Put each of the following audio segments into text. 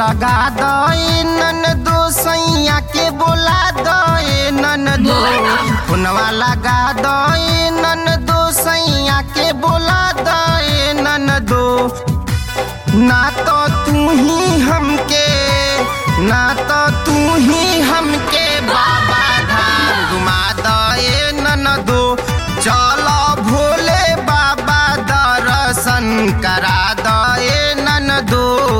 लगा they none दो सैया के बोला दे नन दो फोनवा लगा दे नन दो सैया के बोला दे नन दो ना तो तू ही हमके ना तो तू ही हमके बाबा धाम घुमा दे नन दो चलो भोले बाबा दर्शन करा दे नन दो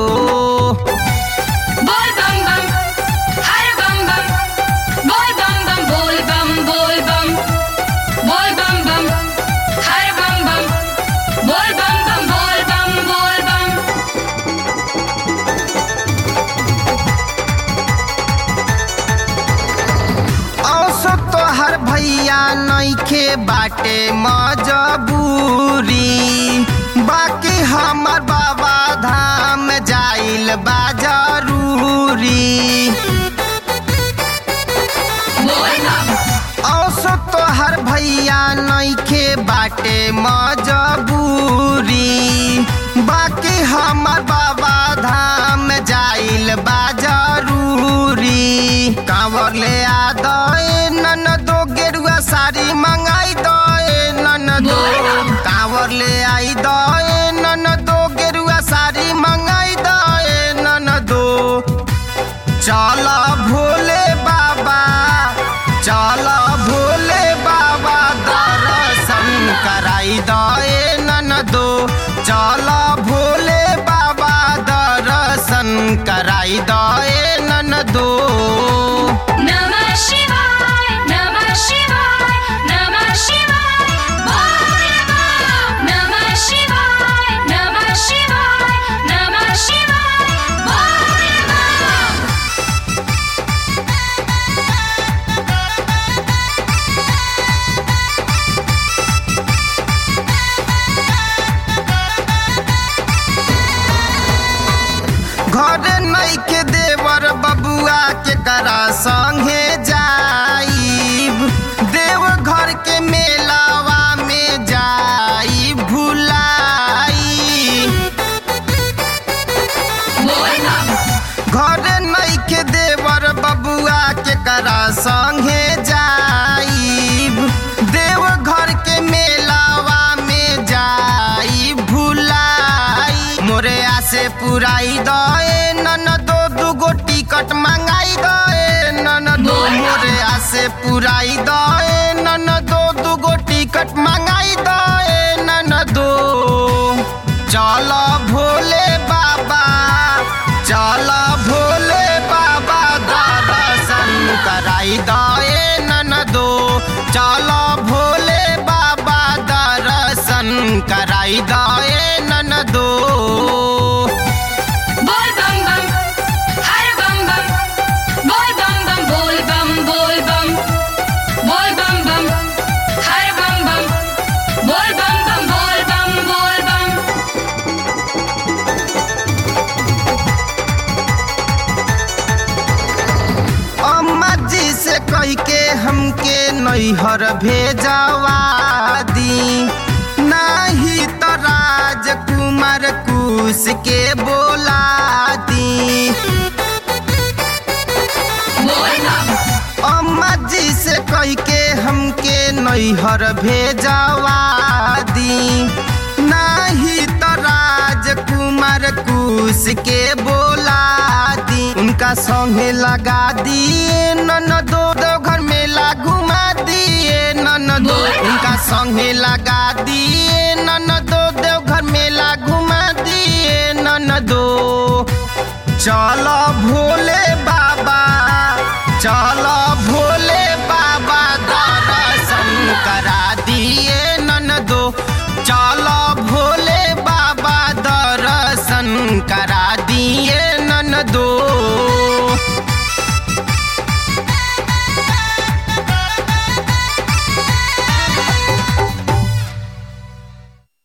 बोल बम बम हर बम बम बोल बम बम बोल बम बोल बम बोल बम बम हर बम बम बोल बम बम बोल बम बोल बम औसो तोहर भैया नइखे बाटे मजबूरी बाकी हमर बाबा धाम जाइल बा जरूरी बोल बम औसो तोहर भैया नइखे बाटे मजबूरी बाकी हमर बाबा धाम जाइल बा जरूरी कांवर ले आ दे नन दो गेरुआ साड़ी मंगाई दे नन दो कांवर ले आई दे नन दो गेरुआ साड़ी मंगाई दे नन दो चल भोले बाबा चल भोले बाबा दर्शन कराई दे नन दो चल भोले बाबा दर्शन कराई दे नन दो नमः शिवाय नमः शिवाय नमः शिवाय बोल बम नमः शिवाय नमः शिवाय नमः शिवाय बोल बम घर नई के देवर बबुआ के करा संगे जाइब देव घर के मेलावा में जाई भुलाई बोल बम घर नई के देवर बबुआ के करा संगे जाइब देव घर के मेलावा में जाई भुलाई मोरे आसे पुराई दे नन दो दुगो टिकट मंगाई दे नन दो मोरे आसे पुराई दे नन दो दुगो टिकट मंगाई दे नन दो चल भोले बाबा चल भोले बाबा दर्शन कराई दे नन दो चल भोले बाबा दर्शन कराई दे नन दो बोल बम बम हर बम बम बोल बम बम बोल बम बोल बम बोल बम बम हर बम बम बोल बम बम बोल बम बोल बम अम्मा जी से कह के हमके नैहर भेजवा दी नाही तो राजकुमार कुश के बोला दी बोल बम अम्मा जी से कह के हमके नैहर भेजवा दी नाही तो राजकुमार कुश के बोला दी उनका संगे लगा दिए नन दो दो घर मेला घुमा दिए नन दो उनका संगे लगा दिए नन दो दो घर मेला घुमा दिए नन दो चलो भोले बाबा